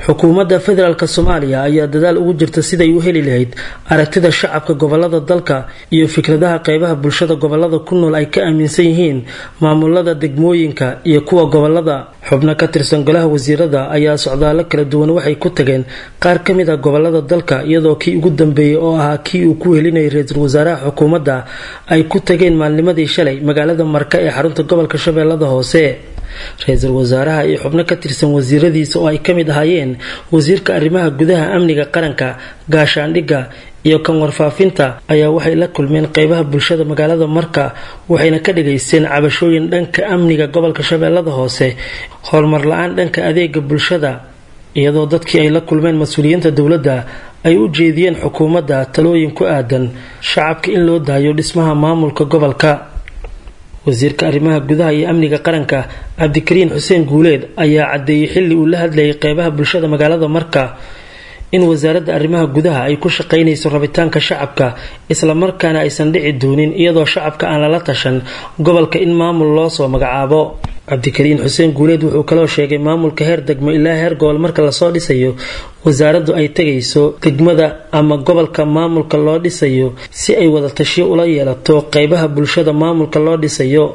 xukuumadda federaalk soomaaliya ayaa dadaal ugu jirta siday u heli lahayd aragtida shacabka gobolada dalka iyo fikradaha qeybaha bulshada gobolada ku nool ay ka aaminsan yihiin maamulada degmooyinka iyo kuwa gobolada xubno ka tirsan golaha wasiirada ayaa socdaalo kala duwan waxay ku tageen qaar ka mid a gobolada dalka iyadoo kii ugu dambeeyey oo ahaa kii uu ku helinayay ra-iisul wasaaraha xukuumadda ay ku tageen maalnimadii shalay magaalada marka ee xarunta gobolka shabeellada hoose ra-iisul wasaaraha iyo xubno ka tirsan wasiiradiisa oo ay ka mid ahaayeen wasiirka arrimaha gudaha amniga qaranka gaashaandhigga iyo kan warfaafinta ayaa waxay la kulmeen qeybaha bulshada magaalada marka waxayna ka dhageysteen cabashooyin dhanka amniga gobolka shabeellada hoose horumar la-aan dhanka adeega bulshada iyadoo dadkii ay la kulmeen mas-uuliyiinta dowladda ay u jeediyeen xukuumadda talooyin ku aadan shacabka in loo daayo dhismaha maamulka gobolka wasiirka arrimaha gudaha iyo amniga qaranka cabdikariin xuseen guuleed ayaa caddeeyey xilli uu la hadlayay qeybaha bulshada magaalada marka in wasaaradda arrimaha gudaha ay ku shaqaynayso rabitaanka shacabka islamarkaana aysan dhici doonin iyadoo shacabka aan lala tashan gobolka in maamul loo soo magacaabo cabdikariin xuseen guuleed wuxuu kaloo sheegay maamulka heer degmo ilaa heer gobol marka lasoo dhisayo wasaaraddu ay tegayso degmada ama gobolka maamulka loo dhisayo si ay wada tashiyo ula yeelato qeybaha bulshada maamulka loo dhisayo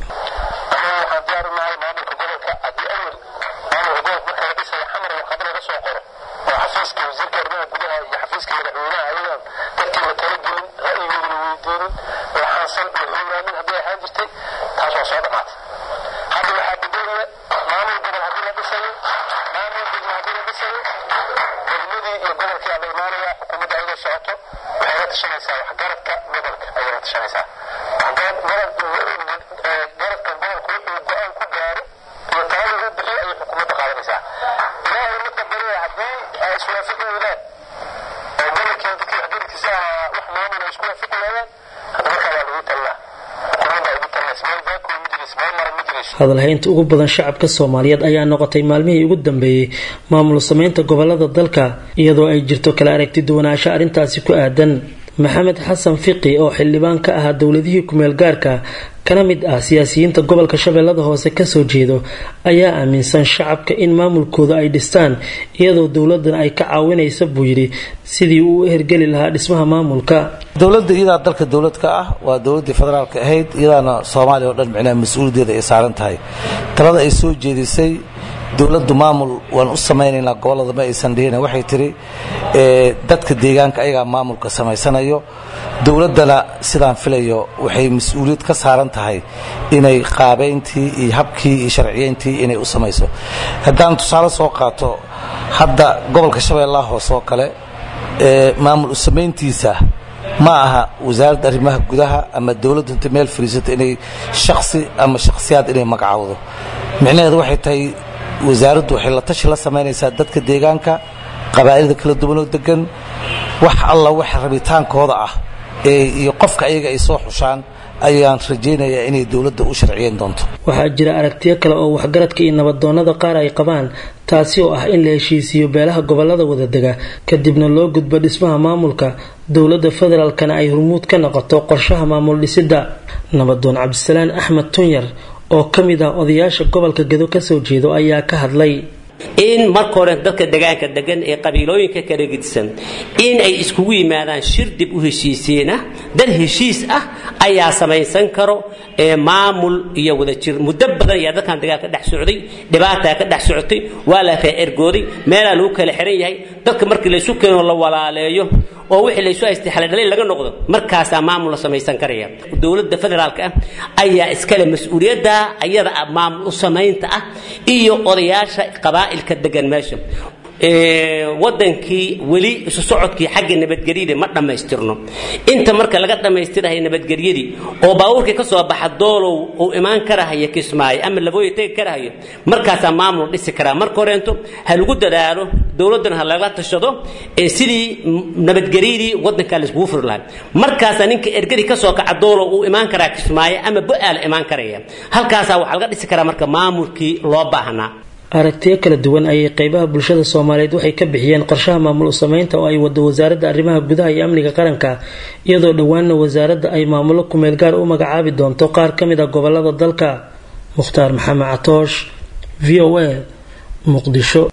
hadalhaynta ugu badan shacabka soomaaliyeed ayaa noqotay maalmihii ugu dambeeyey maamul sameynta gobolada dalka iyadoo ay jirto kala aragti duwanaansho arrintaasi ku aadan maxamed xasan fiqi oo xildhibaan ka ahaa dowladihii kumeel gaarka kana mid ah siyaasiyiinta gobolka shabeellada hoose kasoo jeedo ayaa aaminsan shacabka in maamulkooda ay dhistaan iyadoo dowladan ay ka caawinaysa buu yidhi sidii uu u hergeli lahaa dhismaha maamulka dowladda iyadaa dalka dowlad ka ah waa dowladdii federaalka ahayd iyadaana soomaaliya oo dhan micnaha mas-uuliyaddeeda ay saaran tahay talada ay soo jeedisay dowladdu maamul waan u samaynaynaa gobollada ma aysan dhihin waxay tidhi dadka deegaanka ayagaa maamulka samaysanayo dowladdana sidaan filayo waxay mas-uuliyad ka saaran tahay inay qaabayntii iyo habkii iyo sharciyeyntii inay u samayso haddaan tusaale soo qaato hadda gobolka shabeellaha hoose oo kale maamul u samayntiisa ma aha wasaaradda arrimaha gudaha ama dowladdu inta meel fariisato inay shaksi ama shakhsiyaad inay magacowdo micnaheedu waxay tahay wasaaraddu waxay la tashi la samaynaysaa dadka deegaanka qabaa'ilada kala duwanoo degan wax alla wax rabitaankooda ah iyo qofka ayaga ay soo xushaan ayaan rajaynayaa inay dowladda u sharciyeyn doonto waxaa jira aragtiyo kale oo waxgaradka iyo nabadoonnada qaar ay qabaan taasi oo ah in la heshiisiiyo beelaha gobolada wadadega kadibna loo gudbo dhismaha maamulka dowladda federaalkana ay hormuud ka noqoto qorshaha maamul dhisidda nabadoon cabdisalaan axmed tunyar oo ka mid ah odayaasha gobolka gedo kasoo jeedo ayaa ka hadlay in marka hore dadka degaanka degan ee qabiilooyinka kala gedisan in ay iskugu yimaadaan shir dib u heshiisiina dad heshiis ah ayaa samaysan karo ee maamul iyo wadajir muddo badan ayaa dadkan degaanka dhex socday dhibaataa ka dhex socotay waa la kala ergooday meelaa lagu kala xiran yahay dadka markii laysu keeno la walaaleeyo oo wixii laysu haystay xaladhalay laga noqdo markaasaa maamul la samaysan karaya dowladda federaalka ah ayaa iskale mas-uuliyadda ayada maamul u samaynta ah iyo odayaasha qabaa'ilka degan meesha wadankii weli isu socodkii xagga nabadgelyada ma dhammaystirno inta marka laga dhammaystirahay nabadgelyadii oo baabuurkii ka soo baxa doolow uu imaan karahayo kismaayo ama labooya tegi karahayo markaasaa maamul dhisi karaa marka horeento ha lagu dadaalo dowladdana ha laga tashado ee sidii nabadgelyadii wadankaa laiskugu furi lahaa markaasaa ninka ergadii ka soo kaca doolow uu imaan karaa kismaayo ama bo-aala imaan karaya halkaasaa waxaa laga dhisi karaa marka maamulkii loo baahnaa aragtiyo kala duwan ayay qeybaha bulshada soomaaliyeed waxay ka bixiyeen qorshaha maamul usameynta oo ay wado wasaaradda arrimaha gudaha iyo amniga qaranka iyadoo dhowaanna wasaaradda ay maamulo kumeel gaar u magacaabi doonto qaar ka mid a gobolada dalka mukhtaar maxamed catoosh v o a muqdisho